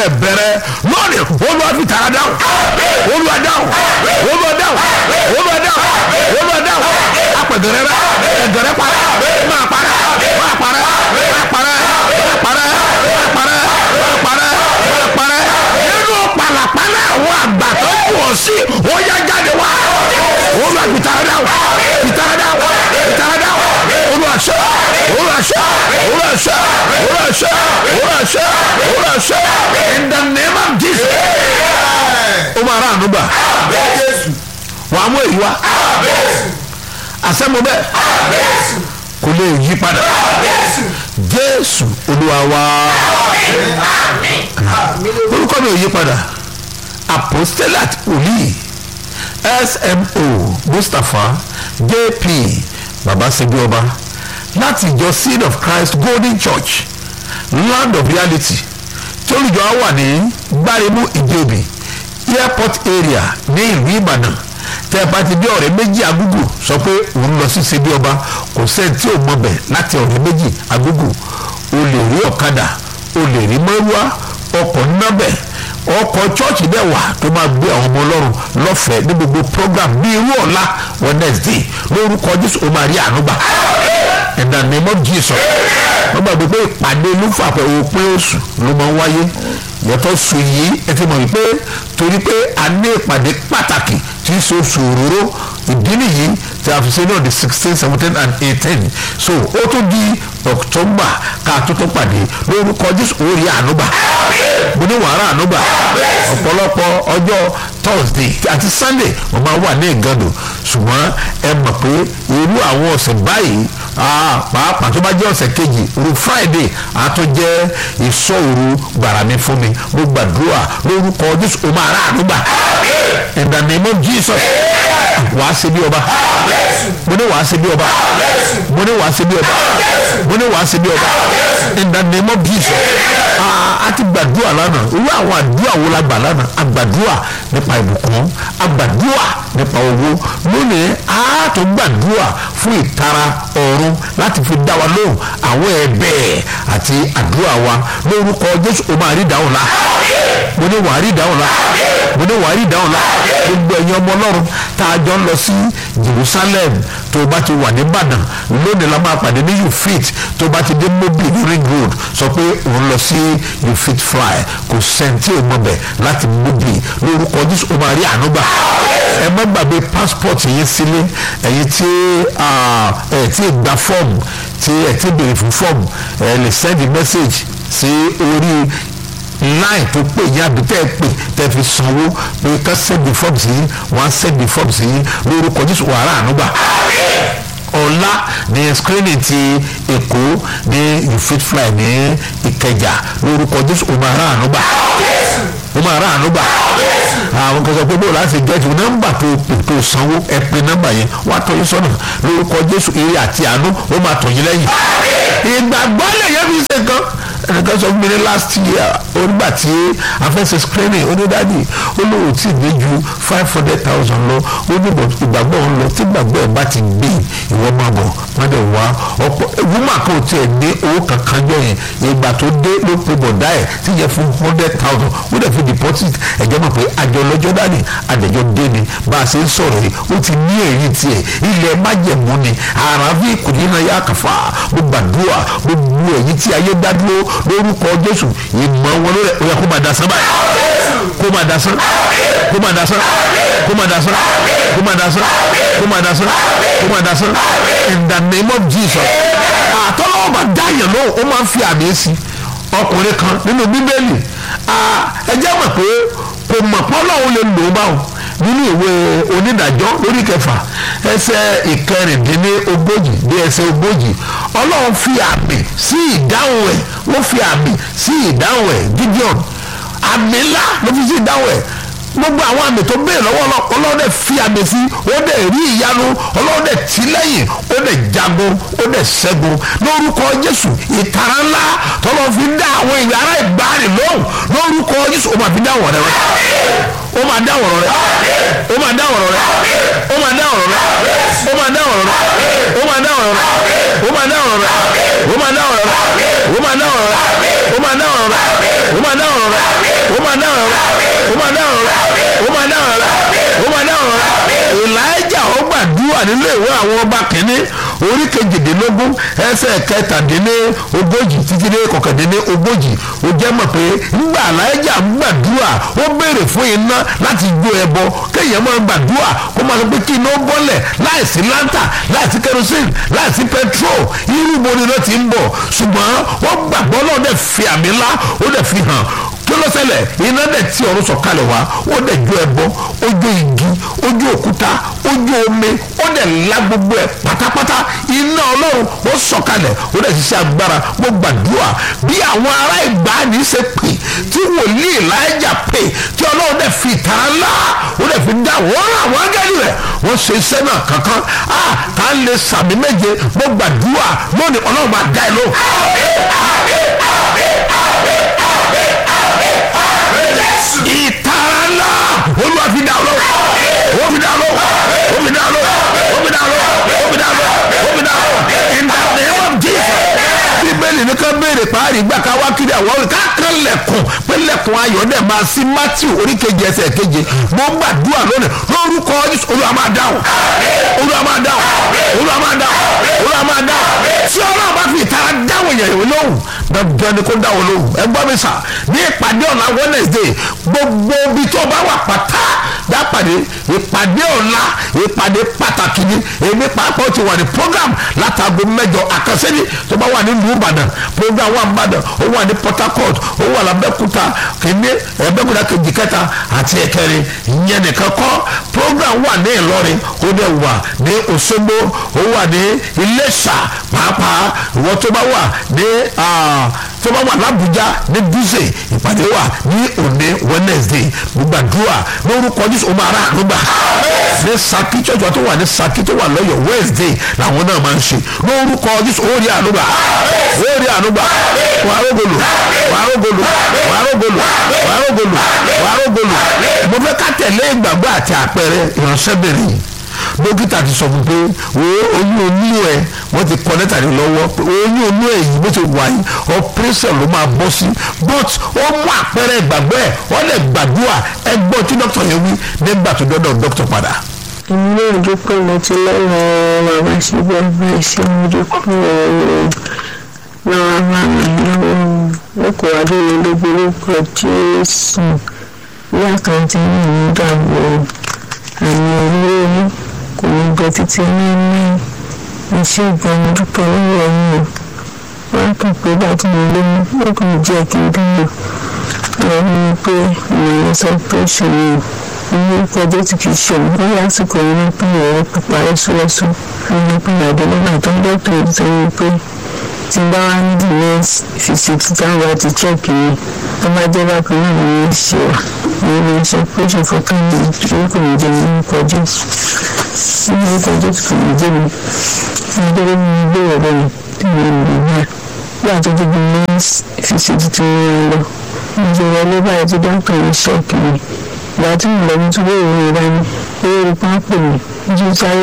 dẹ̀ bẹ̀rẹ̀ lónìí olúwa fi tara dáhùn olúwa dáhùn olúwa dáhùn olúwa dáhùn olúwa dáhùn apẹ̀gẹ̀rẹ̀ rẹ ẹ̀gẹ̀rẹ̀ parẹ́ máa parẹ́ máa parẹ́ máa parẹ́ máa parẹ́ máa parẹ́ máa parẹ́ máa parẹ́ nínú pàlàpàlà àwọn àgbà tó kù ọ́ sí ó yá jáde wá olúwa fi tara dáhùn fi tara dáhùn fi tara dáhùn olúwa ṣe olúwa ṣe olúwa ṣe olúwa ṣe olúwa ṣe olúwa ṣe in the name of jesus ó máa rà ànúgbà wà á mú èyí wá àsẹ́mu bẹ́ẹ̀ kò lè yí padà jésù olúwa wá orúkọ mi ò yí padà apostolat wòlíì smo mustapha jp babasebi ọba láti ìjọ seed of christ golden church land of reality tí olùjọ á wà ní gbáremú ìjẹbi airport area ní ìlú ìbàdàn tẹ́ ẹ bá ti bí ọ̀rẹ́ méjì agúgù sọ pé òun lọ sí sebi ọba kò sẹ́ni tí ò mọ̀ bẹ̀ láti ọ̀rẹ́ méjì agúgù o lè rí ọ̀kadà o lè rí mọ́rúwá ọkọ̀ nábẹ̀ ọkọ̀ chọ́ọ̀chì bẹ́ẹ̀ wà tó máa gbé àwọn ọmọ ọlọ́run lọ́fẹ̀ẹ́ ní gbogbo program bí irú ọ̀la wednesday lórúkọ jésù ó máa rí àánú gbà in the name of jesus wọ́n gbàgbé pé ìpàdé olúfàpẹ̀ òpin oṣù ló máa ń wáyé yàtọ̀ sùn yìí ẹ ti mọ̀ wípé torí pé a ní ìpàdé pàtàkì tí í ṣe oṣù òróró ìdí nìyí tí a fi ṣe náà di sixteen seventeen and eighteen so ó tún di october ká tó tó pàdé lórúkọ jésù orí ànúgbà mo ní wàhálà ànúgbà ọ̀pọ̀lọpọ̀ ọjọ́ thursday àti sunday wọ́n máa wà ní ìgànnù ṣùgbọ́n ẹ mọ̀ pé irú àwọn ọ̀sẹ̀ báyìí pàápàá tó bá jẹ́ ọ̀sẹ̀ kejì ru friday àtúnjẹ́ ìṣọ́òru gbàrà mi fún mi mo gbàdúrà lórúkọ jésù o máa rà ànúgbà in the name of jesus wàá ṣe bí ọba mo ní wàá ṣe bí ọba mo ní wàá ṣe bí ọba mo ní wàá ṣe bí ọba in the name of jesus a ti gbàdúrà lánàá irú àwọn àdúrà wo la gbà lánàá àgbàdúrà nípa ìbùkún àgbàdúrà nípa owó lónìí a tó gbàdúrà fún ìtara ọ̀run láti fi dá wa lóhùn àwọn ẹ̀bẹ̀ àti àdúrà wa lórúkọ jésù o máa rí ìdáhùn la mo ní wàá rí ìdáhùn la mo ní wàá rí ìdáhùn la gbogbo ẹ̀yin ọmọ ọlọ́run tá a jọ ń lọ sí jerusalem tó o bá ti wà ní ìbàdàn lónìí la máa pàdé ní you fit tó o bá ti dé mobil ní ring road sọ pé òun lọ sí you fit fly kò sẹ́ńtì ò mọ̀ bẹ̀ láti mobil lórúkọ jésù o máa rí àánú gbà ẹ má gbàgbé passport yín sílé ẹ̀yin tí ẹ̀ tí ì gba fọ́ọ̀mù tí ẹ̀ tí ì béèrè fún fọ́ọ̀mù ẹ̀ lè send message sí orí line tó pè yín àbí tẹ́ ẹ pè tẹ́ fi sanwó pé ká send form sí yín wọ́n á send form sí yín lórúkọ jésù wàrà ànúgbà ọ̀la ní screening ti èkó ní you fit fly ní ìkẹjà lórúkọ jésù ó máa rà ànúgbà ó máa rà ànúgbà àwọn kan sọ pé bó láti gẹ́tù nọ́mbà tó pè tó sanwó ẹ pè nọ́mbà yẹn wàá tọ́ yín sọ́nà lórúkọ jésù eré àti àánú ó máa tọ̀ yín lẹ́yìn ìgbàgbọ́ lè yẹ fi ṣe kan ẹnìkan sọ fún mi ní last year onígbà tí afẹ́sẹ̀ screening onídàájì olówó tí ní ju five hundred thousand lọ onígbà ìgbàgbọ́ ń lọ tí ìgbàgbọ́ ẹ̀ bá ti gbé ìwọ máa bọ̀ wọ́n dẹ̀ wá ọ̀pọ̀ ìwúmọ̀ kan ò tiẹ̀ ní owó kankan jọ yẹn ìgbà tó dé ló pe bọ̀dá ẹ̀ tí yẹ fún hundred thousand ó dẹ̀ fi deposit ẹ̀jẹ̀ mọ̀ pé àjọ lọ́jọ́ dání àdẹ̀jọ́ dé ni bá a ṣe ń sọ̀rọ̀ yìí ó ti ní èyí tiẹ̀ ilẹ̀ májẹ̀mú ni àràfin kùnìyàn yà kàfà mo gbàdúrà gbogbo èyí tí ayé dá dúró lórúkọ jésù ìmọ̀ wọn lórí ẹ̀ kó máa dasán báyìí kó máa dasán kó máa dasán kó máa dasán kó máa dasán kó máa dasán kó máa dasán in the name of jesus àtọ́lọ́wọ́ bá dá yẹn lóhùn ó máa ń fi àmì sí ọkùnrin kan nínú bíbélì ẹ jẹ́ mọ̀ pé kò mọ̀ pọ́lọ́hún lè lò ó báwọn nínú ìwé onídàájọ́ lórí kẹfà ẹsẹ̀ ìkẹrìndínlógójì dé ẹsẹ̀ ogójì ọlọ́run fi àmì sí ìdáhùn ẹ̀ wọ́n fi àmì sí ìdáhùn ẹ̀ gideon àmì ńlá ló fi sí ìdáhùn ẹ̀ gbogbo àwọn àmì tó bẹ́ẹ̀ lọ́wọ́ ọlọ́run dẹ̀ fi àmì sí ó dẹ̀ rí ìyanu ọlọ́run dẹ̀ tì lẹ́yìn ó dẹ̀ jagun ó dẹ̀ ṣẹ́gun lórúkọ jésù ìtara ńlá tọ́lọ́ fi dá àwọn ìyá ara ìgbàanì lóhùn lórúkọ jésù ó máa fi dá wọ̀n rẹ ó máa dá wọ̀rọ̀ rẹ ó máa dá wọ̀rọ̀ rẹ ó máa dá wọ̀rọ̀ rẹ ó máa dá wọ̀rọ̀ rẹ ó máa dá wọ̀rọ̀ rẹ ó máa dá wọ̀rọ̀ rẹ ó máa dá wọ̀rọ̀ rẹ ó máa dá wọ̀rọ̀ rẹ ó máa dá wọ̀rọ̀ rẹ ó máa dá wọ̀rọ̀ rẹ ó máa dá wọ̀rọ̀ rẹ wà nínú ìwé àwọn ọba kìíní orí kejìdínlógún ẹsẹ̀ kẹtàdínní ogójì títí dé kọkàndínní ogójì ó jẹ́ mọ̀ pé ńgbà aláìjà ń gbàdúrà ó béèrè fún iná láti jó ẹbọ kéèyàn máa gbàdúrà kó máa sọ pé kí iná bọ́lẹ̀ láìsí láńtà láìsí kerosene láìsí petrol irú bo ni iná ti ń bọ̀ ṣùgbọ́n wọ́n gbàgbọ́ náà dẹ̀ fi àmì ńlá ó dẹ̀ fi hàn kí ló ṣẹlẹ̀ iná dẹ̀ tí ọ̀run sọ̀kalẹ̀ wá ó dẹ̀ jó ẹbọ ó jó igi ó jó òkúta ó jó omi ó dẹ̀ la gbogbo ẹ̀ pátápátá iná ọlọ́run ó sọ̀kalẹ̀ ó dẹ̀ ṣiṣẹ́ agbára mo gbàdúrà bí àwọn ará ìgbàanì ṣe pè tí wòlíì láìjà pè tí ọlọ́run dẹ̀ fi ìtara ńlá ó dẹ̀ fi dá wọ́n rà wọ́n ángẹ́lì rẹ̀ wọ́n ṣe iṣẹ́ náà kankan á tá a lè sàmì méje mo gbàdúrà lónìí ọlọ́run máa dá ẹ lóhùn. ìtara ńlá olúwa fi dá lọ ó fi dá lọ ó fi dá lọ ó fi dá lọ ó fi dá lọ ó fi dá lọ in the name of Jesus bíbélì ní ká béèrè parí gbà ká wá kiri àwọn orí kákan lẹ̀kùn pé lẹ̀kùn ayọ̀ dẹ̀ máa sí matthew oríkejì ẹsẹ̀ keje mo gbàdúrà lónìí lórúkọ Jésù olúwa máa dáhùn olúwa máa dáhùn olúwa máa dáhùn olúwa máa dáhùn tí ọlọ́run bá fi ìtara dáhùn èèyàn ìwé lóhùn dandan ni kó dáhùn lóhùn ẹ gbọ́ mi sà ní ìpàdé ọ̀la wednesday gbogbo ibi tó bá wà pátá dápàdé ìpàdé ọ̀la ìpàdé pàtàkì ni èmi pàápàá ti wà ní program látago mẹ́jọ àkànṣe ni tó bá wà nílùú ìbàdàn program wà nìbàdàn ó wà ní port harcourt ó wà lábẹ́kúta kìíní ẹ̀ẹ́dẹ́gbẹ̀dá kejì kẹta àti ẹ̀kẹrin ìyẹn nìkan kọ́ program wà ní ìlọrin ó dẹ̀ wà ní òṣogbo ó wà ní iléṣà pàápàá ìwọ tó bá wà ní tó bá wà lábújá ní dúzè ìpàdé wà ní òní wednesday gbàdúrà lórúkọ jésù ọmọ ara àdúgbà ní saki church tó wà ní saki tó wà lọ́yọ̀ wednesday làwọn náà máa ń ṣe lórúkọ jésù ó rí àdúgbà ó rí àdúgbà wàá rògbòlò wàá rògbòlò wàá rògbòlò wàá rògbòlò wàá rògbòlò mo fẹ́ ká tẹ̀lé ìgbàgbọ́ àti àpẹẹrẹ ìránṣẹ́bìnrin dókítà ti sọ fún pé wo oyún onú ẹ wọ́n ti kọ lẹ́tà ní lọ́wọ́ pé oyún onú ẹ yìí bó ti wà yìí operation ló máa bọ́ sí but ó mú àpẹẹrẹ ìgbàgbọ́ ẹ wọ́n lè gbàdúrà ẹgbọ́n tí dókítà yẹn wí nígbà tó dọ́dọ̀ dókítà padà. èmi náà dúpẹ́ mo ti lọ́wọ́ bàbá síbẹ̀ bẹ́ẹ̀ ṣe mo dúpẹ́ lọ́wọ́ máa ń lọ́wọ́ lọ́kọ̀ adéyẹlẹ́gbẹ́ lórúkọ jésù bí àkáǹtì yìí ń dàgbò àmì olórí kò ní gbẹ títí nínú iṣẹ́ ìgbọ̀nà dúpẹ́ lọ́wọ́ yìí wọ́n kàn pé láti lè lóyún ó kàn jẹ́ kí n dúró àwọn ọmọ pé ìròyìn sọ pé ṣòro ilé ìpọ́jọ́ tí kì í ṣe òun lórí àsìkò yìí ní pé ìrọ̀rẹ́ pípa rẹ́súrẹ́sú nínú pé àdéhùn tó ń dọ́tò yìí sọ wípé tí bá wá ní the next visit táwọn bá ti check yìí tó bá jẹ́ bákan náà ní í ṣe wà ní ilé iṣẹ́ pẹ́ṣọ̀ fọ́kàn ní ìṣòro kò ní jẹ́ nínú ìpọ́jọ́ nínú ìpọ́jọ́ kò ní jẹ́ mi nítorí mi gbé ọ̀rọ̀ mi tí mo lè náà bí àtúntò bí next visit tí wọ́n lọ ìjọba ilé báyìí tó dọ́tò yìí ṣọ́ọ̀kì mi ìgbà tí mo lọ ní túbọ̀ ìwé ìrání ó rí pápẹ́ mi ojú sáré